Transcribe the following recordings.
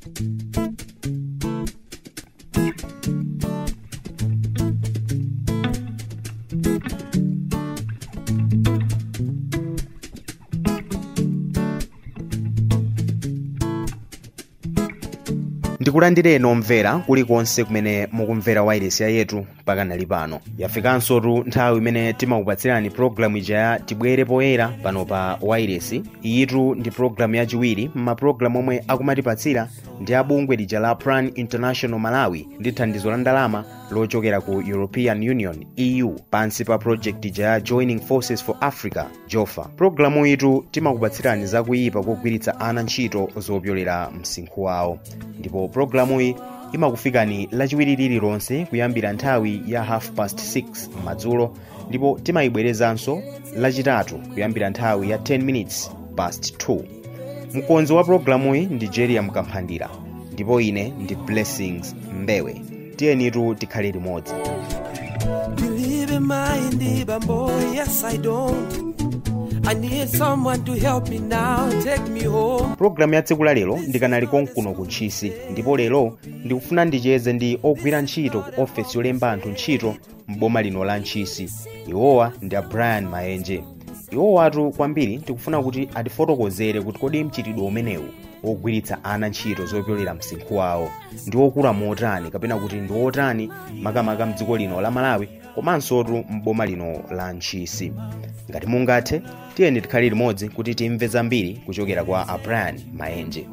ndikulandireni omvera kulikonse kumene mukumvera wailesi yetu pakanali pano yafikansotu nthawi imene timakupatsirani pologalamu ija ya tibwere poyera pano pa wailesi iyitu ndi pologalamu yachiwiri m'mapulogalamu omwe akumatipatsira ndi abungwe lija la plan international malawi ndi thandizo la ndalama lochokera ku european union eu pansi pa project ija ya joining forces for africa jofa pologalamu itu timakupatsirani zakuyipa kogwiritsa ana ntchito zopyolera msinkhu wawo ndipo pologalamuyi imakufikani lachiwiri lililonse kuyambira nthawi ya half past 6 madzulo ndipo timayibwerezanso lachitatu kuyambira nthawi ya 10 minutes past 2 mkonzi wa pologalamuyi ndi jeria mkamphandira ndipo ine ndi blessings mbewe tiyenitu tikhale limodzi Believe in my neighbor, boy, yes I don't. I need someone to help me now, take me home. pologalamu ya tsiku la lero ndikanali konkuno ku ntchisi ndipo lero ndikufuna ndicheze ndi ogwira ntchito ku ofesi yolemba anthu ntchito m'boma lino la ntchisi iwowa ndi a brian maenje iwowatu kwambiri tikufuna kuti atifotokozere kuti kodi mchitidwe umenewu wogwiritsa ana ntchito zopyolera msinkhu wawo ndi wokula motani kapena kuti ndi wotani makamaka mdziko lino la malawi komansotu m'boma lino la ntchisi ngati mungathe tiyeni tikhale limodzi kuti timve zambiri kuchokera kwa a brian maenje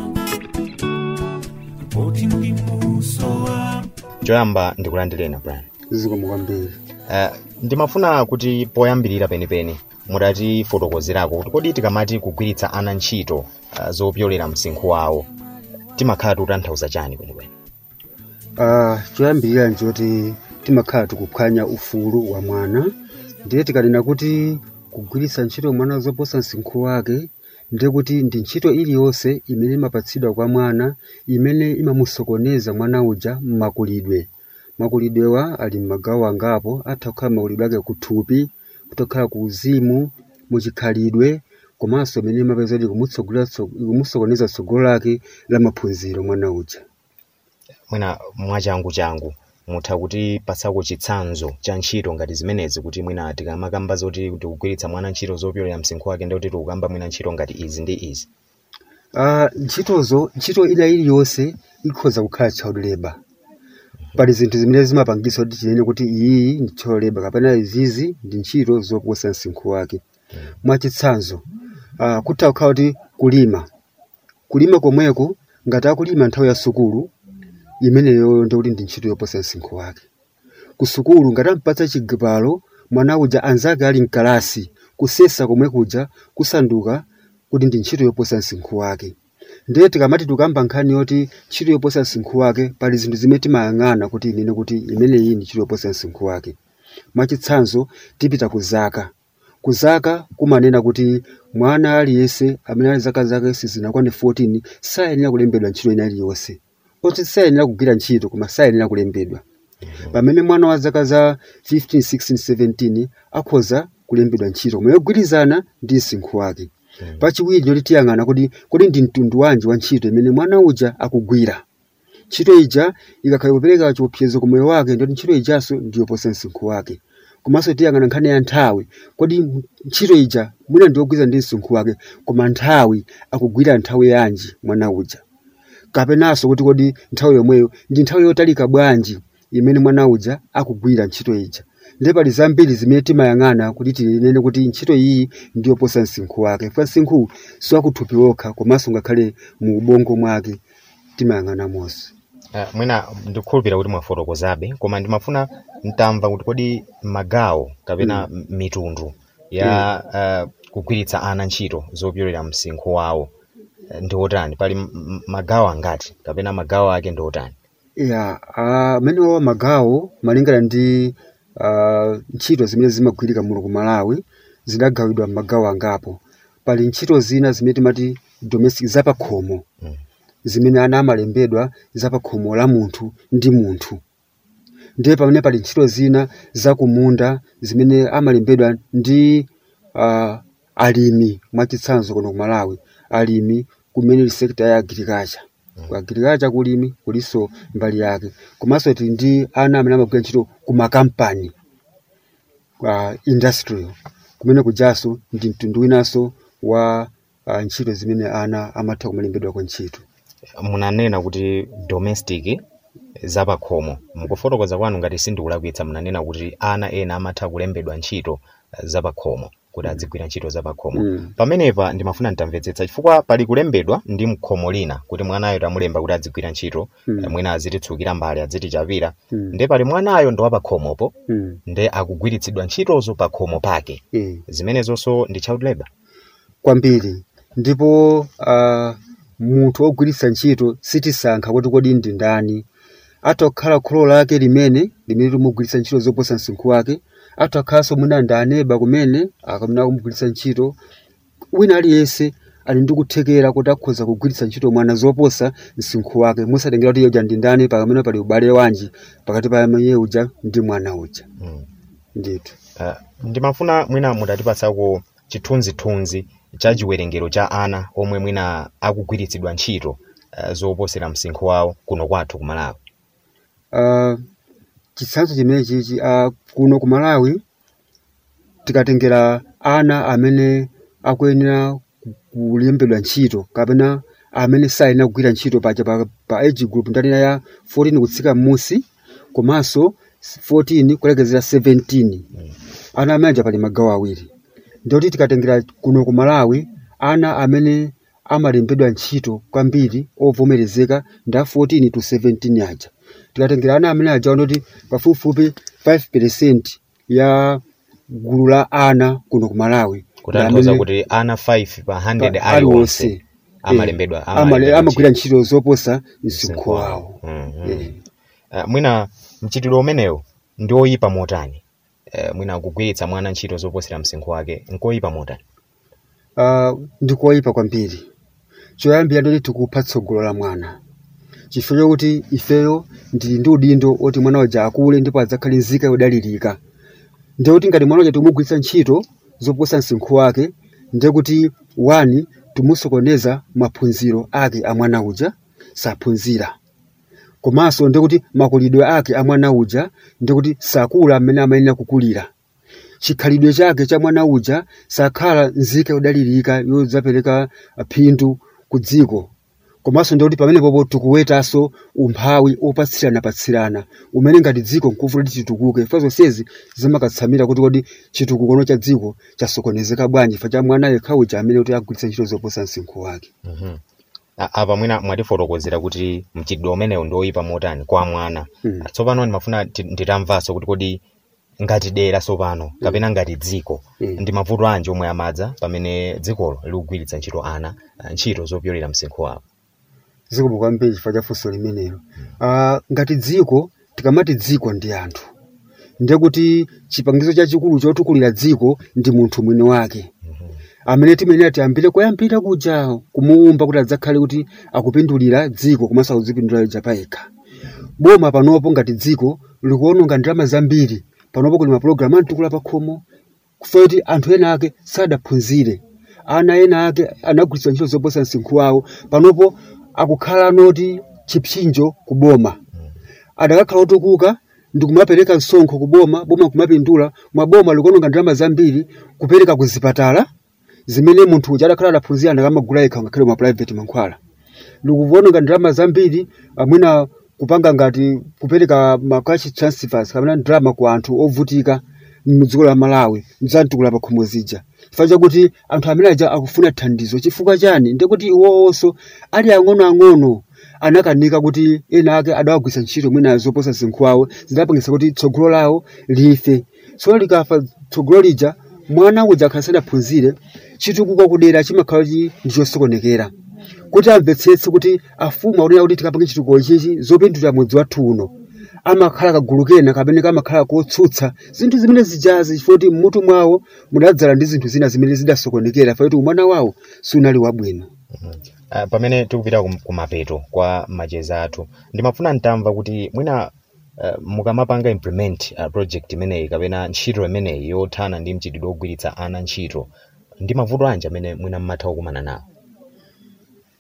choyamba ndikulandireni brian zikomo kwambiri uh, ndimafuna kuti poyambirira penipeni mutatifotokozerako kuti kodi tikamati kugwiritsa ana ntchito uh, zopyolera msinkhu wawo timakhala tikutanthauza chani kwenikweni uh, choyambirira nchoti timakhala tikuphwanya ufulu wa mwana ndiye tikanena kuti kugwiritsa ntchito mwana zoposa msinkhu wake ndiye kuti ndi ntchito iliyonse imene imapatsidwa kwa mwana imene imamusokoneza mwana uja mmakulidwe makulidwewa ali m'magawo angapo atha kukhala makulidwe ake kuthupi kutokhala ku uzimu muchikhalidwe komanso imene imapeza kuti ikumutsogolera tso- ikumusokoneza tsogolo lake la maphunziro mwana uja mwina mwachangu changu mutha kuti patsako chitsanzo cha ntchito ngati zimenezi kuti mwina tikamakamba zoti tikugwiritsa mwana ntchito zopyolera msinkhu wake ndi kuti tikukamba mwina ntchito ngati izi ndi izi Ah, ntchitozo ntchito ina iliyonse ikhoza kukhala child labor pali zinthu zimene zimapangisa kuti tinene kuti iyi ndi child labor kapena izizi ndi ntchito zoposa msinkhu wake mwachitsanzo ah, kutha kukhala kuti kulima kulima komweko ngati akulima nthawi ya sukulu imeneyo ndikuti ndi ntchito yoposa msinkhu wake ku sukulu ngati ampatsa chigwalo mwana uja anzake ali mkalasi kusesa komwe kuja kusanduka kuti ndi ntchito yoposa msinkhu wake ndiye tikamati tikamba nkhani yoti ntchito yoposa msinkhu wake pali zinthu zimene timayang'ana kuti inene kuti imeneyi ndi ntchito yoposa msinkhu wake mwachitsanzo tipita ku zaka ku zaka kumanena kuti mwana aliyense amene ali zaka zake sizinakwane 14 sayenera kulembedwa ntchito ina iliyonse oti sayenera kugwira ntchito koma sayenera kulembedwa pamene mwana wa zaka za 15 16 17 akhoza kulembedwa ntchito koma yogwirizana ndi msinkhu wake pachiwiri choti tiyang'ana kuti kodi ndi mtundu wanji wa ntchito imene mwana uja akugwira ntchito ija ikakhala kupereka chiopsezo ku moyo wake ndoti ntchito ijanso ndiyoposa msinkhu wake komanso tiyang'ana nkhani ya nthawi kodi ntchito ija mwina ndiyogwiza ndi msinkhu wake koma nthawi akugwira nthawi yanji mwana uja kapenanso kuti kodi nthawi yomweyo ndi nthawi yotalika bwanji imene mwana uja akugwira ntchito ija ndiye pali zambiri zimene timayang'ana kuti tinene kuti ntchito iyi ndiyoposa msinkhu wake fa msinkhu siwakuthupi wokha komanso ngakhale mu ubongo mwake timayang'ana monse uh, mwina ndikukhulupirira kuti mwafotokozabe koma ndimafuna ntamva kuti kodi magawo kapena mm. mitundu ya uh, kugwiritsa ana ntchito zopyolera msinkhu wawo eh, ndi otani pali m- m- magawo angati kapena magawo ake ndi otani ya amene uh, wawa magawo malingana ndi uh, ntchito zimene zimagwirika muno ku malawi zidagawidwa m'magawo angapo pali ntchito zina zimene timati domestic zapakhomo Mm. zimene ana amalembedwa zapakhomo la munthu ndi munthu ndiye pamene pali ntchito zina zakumunda zimene amalembedwa ndi uh, alimi mwachitsanzo kuno ku malawi alimi kumene sekta ya agriculture ku agriculture kulimi kuliso mbali yake komanso tili ndi ana amene amagwira ntchito ku makampani kwa industrial kumene kujaso ndi mtundu winanso wa uh, ntchito zimene ana amatha kumalembedwako ntchito munanena kuti domestic zapakhomo mukufotokoza kwanu ngati sindikulakwitsa munanena kuti ana ena amatha kulembedwa ntchito eh, zapakhomo kuti adzigwira ntchito zapakhomo Mm. pamenepa ndimafuna nditamvetsetsa chifukwa pali kulembedwa ndi mkhomo lina kuti mwanayo tamulemba kuti adzigwira ntchito Mm. eh, mwina azititsukira mbali azitichapira Mm. nde pali mwanayo ndi wapakhomopo mm. nde akugwiritsidwa ntchitozo pakhomo pake eh. zimenezonso ndi child labor kwambiri ndipo uh, munthu wogwiritsa ntchito sitisankha kuti kodi ndi ndani atha kukhala kholo lake limene limene limugwiritsa ntchito zoposa msinkhu wake atha kukhalanso mwina ndi aneba kumene akamene akumugwiritsa ntchito wina aliyense ali ndi kuthekera kuti akhoza kugwiritsa ntchito mwana zoposa msinkhu wake musatengera kuti uja ndi ndani pakamene pali ubale wanji pakati pa iye uja ndi mwana uja mm. ndithu Uh, ndimafuna mwina mutatipasako chithunzithunzi cha chiwerengero cha ana omwe mwina akugwiritsidwa ntchito uh, zoposera msinkhu wawo kuno kwathu ku Malawi. uh, chitsanzo chimene chichi uh, kuno ku Malawi tikatengera ana amene akuyenera ku- kulembedwa ntchito kapena amene sayenera kugwira ntchito paja pa, pa age group ndanena ya 14 kutsika m'musi komanso 14 kulekezera 17 ana amene aja pali magawo awiri ndikuti tikatengera kuno ku Malawi ana amene amalembedwa ntchito kwambiri ovomerezeka nda 14 to 17 aja tikatengera ana amene aja ndoti pafupifupi 5% ya gulu la ana kuno ku Malawi kutanthauza ndi kuti ana 5 pa 100 pa- aliwonse aliwonse. amalembedwa Eh, amale- amalembedwa amagwira ntchito zoposa msinkhu msinkhu wawo Mm, mm. Eh. Uh, mwina mchitidwe umenewo ndi oyipa motani uh, mwina kugwiritsa mwana ntchito zoposera msinkhu wake nkoyipa motani uh, ndikoyipa kwambiri choyambira ndoti tikupha tsogolo la mwana chifukwa chokuti ifeyo ndili ndi udindo oti mwana uja akule ndipo adzakhale nzika yodalirika ndikuti ngati mwana uja timugwiritsa ntchito zoposa msinkhu wake ndiye kuti wani timusokoneza maphunziro ake a mwana uja saphunzira komanso ndikuti makulidwe ake a mwana uja ndikuti sakula amene amayenera kukulira chikhalidwe chake cha mwana uja sakhala nzika yodalirika yodzapereka phindu ku dziko komanso ndikuti pamenepopo tikuwetanso umphawi opatsirana-patsirana umene ngati dziko nkufuna kuti chitukuke fa zonsezi zimakatsamira kuti kodi chitukukono cha dziko chasokonezeka bwanji fa cha mwana yekha uja amene kuti agwiritsa ntchito zoposa msinkhu wake Mhm. A- apa mwina mwatifotokozera kuti mchitidwe umenewu ndi oyipa motani kwa mwana Mm. tsopano ndimafuna ti- nditamvanso kuti kodi ngati dera tsopano kapena ngati dziko Mm. ndi mavuto anji omwe amadza pamene dzikolo likugwiritsa ntchito ana ah, ntchito zopyolera msinkhu wawo zikomo kwambiri chifukwa cha funso limenelo uh, ngati dziko tikamati dziko ndi anthu ndiye kuti chipangizo chachikulu chotukulira dziko ndi munthu mwini wake amene timenera tiyambire koyambira kuja kumuumba kuti adzakhale kuti akupindulira dziko komanso akudzipindulira yekha payekha boma panopo ngati dziko likuononga ndalama zambiri panopo kuli mapulogalamu amtukula pakhomo kufa kuti anthu ena ake sadaphunzire ana ena ake anagwiritsa ntchito zoposa msinkhu wawo panopo akukhala noti chipsinjo ku boma adakakhala otukuka ndi kumapereka msonkho ku boma boma kumapindula mwa boma likuononga ndalama zambiri kupereka ku zipatala zimene munthu uja adakhala adaphunzira ndakamagula yekha ngakhale mwa private mankhwala likuononga ndalama zambiri amwina kupanga ngati kupereka ma cash transfers kapena ndalama ku anthu ovutika mdziko la Malawi mzamtukula pakhomo zija chifukwa chakuti anthu amene aja akufuna thandizo chifukwa chani ndikuti iwowonso ali ang'onoang'ono anakanika kuti ena ake adawagwisa ntchito mwina zoposa msinkhu wawo zidapangisa kuti tsogolo lawo life tsono likafa tsogolo lija mwana uja akhala sadaphunzire chitukuko kudera chimakhala chi ndi chosokonekera kuti amvetsetse kuti afumu akunena kuti tikapange chitukuko chichi zopindulira mudzi wathu uno amakhala kagulu kena kapena kamakhala kotsutsa zinthu zimene zijazi chifukwa kuti mmutu mwawo mudadzala ndi zinthu zina zimene zidasokonekera fa kuti umwana wawo sunali wabwino Uh, pamene tikupita kum- kumapeto kwa macheza athu ndimafuna ntamva kuti mwina uh, mukamapanga implement uh, project imeneyi kapena ntchito imeneyi yothana ndi mchitidwe ogwiritsa ana ntchito ndi mavuto anji amene mwina mmatha kukumana nawo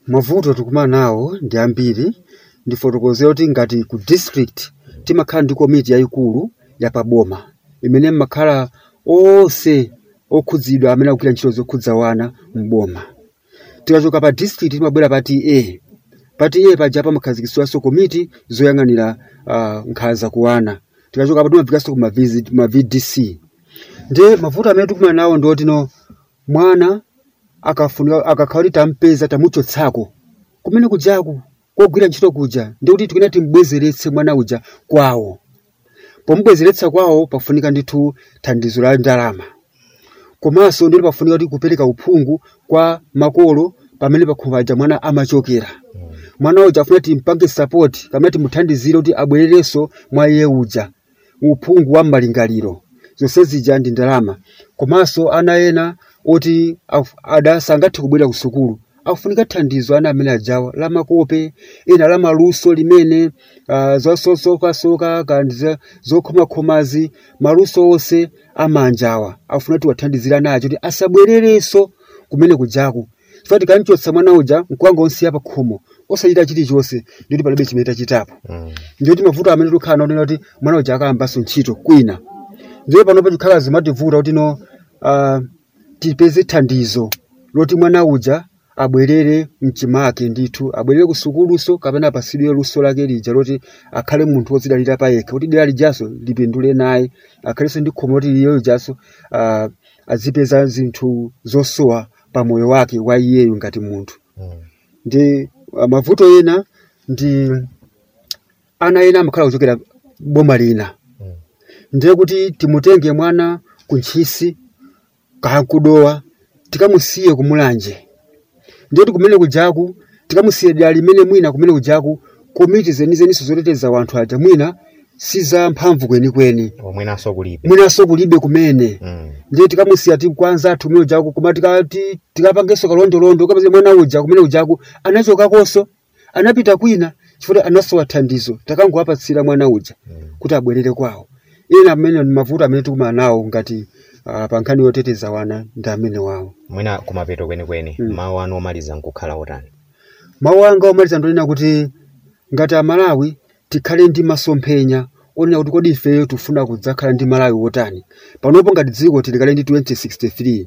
mavuto tikumana nawo ndi ambiri ndifotokozera kuti ngati ku district timakhala ndi komiti yayikulu yapaboma imene mmakhala onse okhudzidwa amene akugwira ntchito zokhudza wana m'boma tikachoka pa district timabwera pa ta pa ta paja pamakhazikitsidwanso komiti zoyang'anira uh, nkhala zakuwana tikachoka pa timafikanso ku ma VZ ma vdc ndi mavuto amene tikumana nawo ndi otino mwana akafunika akakhala kuti tampeza tamuchotsako kumene kujaku kogwira ntchito kuja ndi kuti tikuna timbwezeretse mwana uja kwawo pomubwezeretsa kwawo pafunika ndithu thandizo la ndalama komanso ndilo pafunika kuti kupereka uphungu kwa makolo pamene pakhomo paja mwana amachokera mwana uja afuna timpange support kamene timuthandizire kuti abwererenso mwa iye uja uphungu wa malingaliro zonse zija ndi ndalama komanso ana ena oti af- ada sangathe kubwera ku sukulu akufunika thandizo ana amene ajawa la makope ena la maluso limene uh, zosokasoka kandi za- zokhomakhomazi maluso onse amanjawa afuna kuti wathandizire ana acho kuti asabwererenso kumene kujaku chifukwa tikanchotsa mwana uja mkuwanga onse pa khomo osachita chilichonse ndikuti palibe chimene tachitapo ndikuti mavuto amene tikukhala nawo ndina kuti mwana uja akayambanso ntchito kwina ndiye panopo chikhala zimativuta kuti no uh, tipeze thandizo loti mwana uja abwerere mchimake ndithu abwerere ku sukuluso kapena apasidwe luso lake lija loti akhale munthu wodzidalira pa yekha kuti dera lijaso lipindule naye akhalenso ndi khomo loti iyeyo lijaso uh, azipeza zinthu zosowa pa moyo wake wa iyeyo ngati munthu ndi uh, mavuto ena ndi ana ena amakhala kuchokera boma lina ndiye kuti timutenge mwana ku ntchisi kakudowa tikamusiye kumulanje ndiye kuti kumene kujaku tikamusiye dera limene mwina kumene kujaku komiti zenizeniso zoteteza wanthu aja mwina si za mphamvu kwenikweni omwenanso kulibe mwinanso kulibe kumene Mm. ndiye tikamusiya ti kwanza athu kumene ujaku koma tikati tikapangenso kalondolondo kapeza mwana uja kumene ujaku anachokakonso anapita kwina chifukwa anasowa thandizo takangowapatsira mwana uja kuti abwerere kwawo ena amene ni mavuto amene tikumana nawo ngati uh, pa nkhani yoteteza wana ndi amene wawo mwina kumapeto kwenikweni Mm. mawu anu omaliza nkukhala otani mawu anga omaliza ndonena kuti ngati amalawi tikhale ndi masomphenya onena kuti kodi ifeyo tifuna kudzakhala ndi malawi wotani panopo ngati dziko tilikale ndi 2063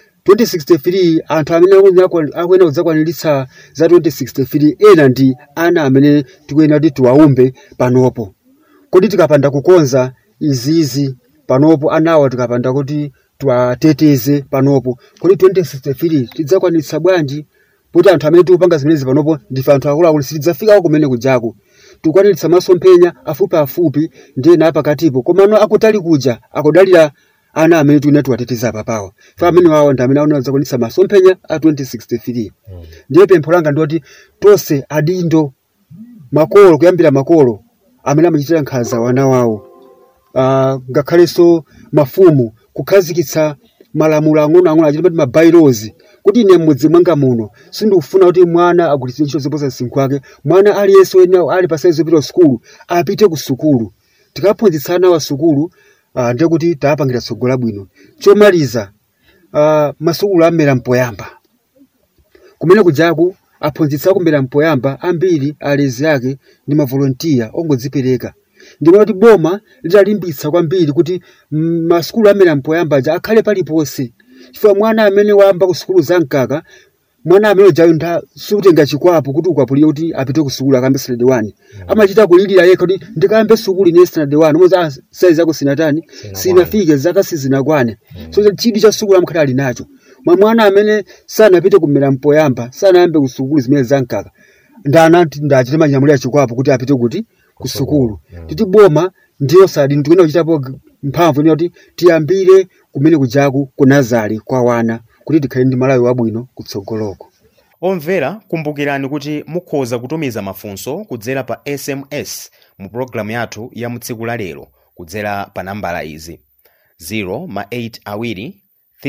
2063 anthu amene akuyena- akuyena kudzakwaniritsa za 2063 ena ndi ana amene tikuyena kuti tiwaumbe panopo kodi tikapanda kukonza izizi panopo anawa tikapanda kuti tiwateteze panopo kodi 2063 tidzakwaniritsa bwanji kuti anthu amene tikupanga zimenezi panopo ndife anthu akuluakulu sitidzafikako kumene kujaku tikukwaniritsa masomphenya afupi afupi ndi ena apakatipo komano akutali kuja akudalira ana amene tikuna tiwateteza apapawa fa amene wawo ndi amene aona zakwanitsa masomphenya a 2063 ndiye pempho langa ndoti tonse adindo makolo kuyambira makolo amene amachitira nkhanza wana wawo uh, ngakhalenso mafumu kukhazikitsa malamulo ang'onoang'ono achiti pati mabailozi kuti ine m'mudzi mwanga muno sindikufuna kuti mwana agwiritsidwe ntchito zoposa msinkhu wake mwana aliyense wena ali pa saizi yopita ku sukulu apite ku sukulu tikaphunzitsa ana wa sukulu uh, ndiye kuti taapangira tsogolo labwino chomaliza uh, masukulu amera mpoyamba kumene kujaku aphunzitsa kumera mpoyamba ambiri alezi ake ndi mavolontiya ongodzipereka ndimona kuti boma litalimbitsa kwambiri kuti mm, masukulu amene mpoyamba aja akhale paliponse chifukwa mwana amene wayamba ku sukulu zamkaka mwana amene ujayo nda sikutenga chikwapo kuti ukwapulire kuti apite ku sukulu akambe standard 1 amachita kulilira yekha kuti ndikayambe sukulu ine standard 1 moza ah, saizi yako sinatani Sinakwane. sinafike zaka sizinakwane so chidwi cha sukulu amkhala ali nacho mwa mwana amene sanapite kumera mpoyamba sanayambe ku sukulu zimene zamkaka ndana ndachite manyamuliro chikwapo kuti apite kuti ku sukulu Mm. titi boma ndiyo sadi tikuyenda kuchitapo g- mphamvu ina kuti tiyambire kumene kujaku ku nazari kwa wana kuti tikhale ndi malawi wabwino kutsogoloko omvera kumbukirani kuti mukhoza kutumiza mafunso kudzera pa sms mu pologalamu yathu ya mutsiku la lero kudzera pa nambala izi 0 ma 8 awiri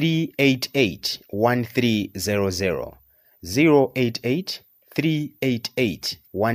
388 1300 088 388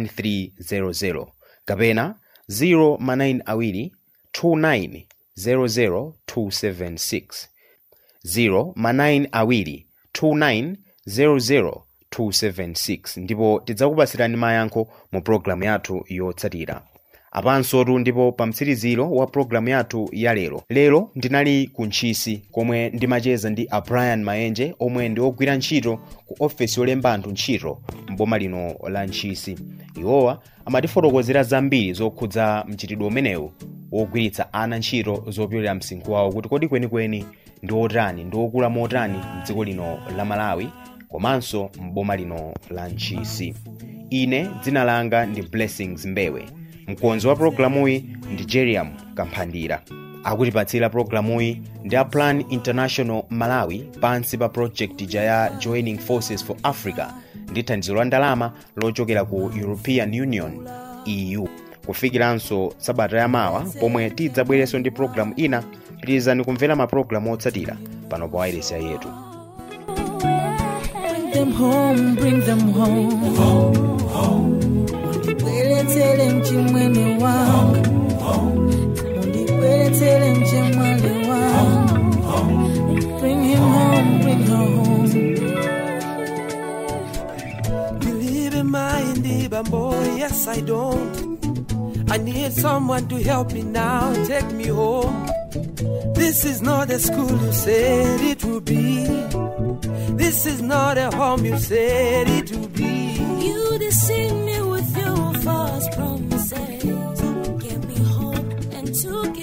1300 kapena 0 ma 9 awiri 29 00 276 0 ma 9 awiri 29 00 276 ndipo tidzakupasirani mayankho mu pologalamu yathu yotsatira apansotu ndipo pa mtsiriziro wa pologalamu yathu ya lero lero ndinali ku ntchisi komwe ndimacheza ndi a brian mayenje omwe ndi ogwira ntchito ku ofesi yolemba anthu ntchito mboma lino la ntchisi iwowa amatifotokozera zambiri zokhudza mchitidwe umenewu wogwiritsa ana ntchito zopyolera msinkhu wawo kuti kodi kwenikweni ndi otani ndi okula motani mdziko lino la malawi komanso mboma lino la ntchisi ine dzina langa ndi blessings mbewe mkonzi wa pologalamuyi ndi jeriam kamphandira akutipatsira pologalamuyi ndi a plan international malawi pansi pa project ija ya joining forces for africa ndi thandizo la ndalama lochokera ku european union eu kufikiranso sabata yamawa pomwe tidzabwerenso ndi pologalamu ina pitirizani kumvera mapulogalamu otsatira pano pa wailesi yetu Bring them home, bring them home. Undibwelethele mchimwene wangu. Undibwelethele mchemwali wangu. Bring him home, bring her home. Believe in my indie boy, yes I don't. I need someone to help me now, take me home. This is not the school you said it would be. This is not a home you said it would be. You deceive me with your false promises. Give me hope and took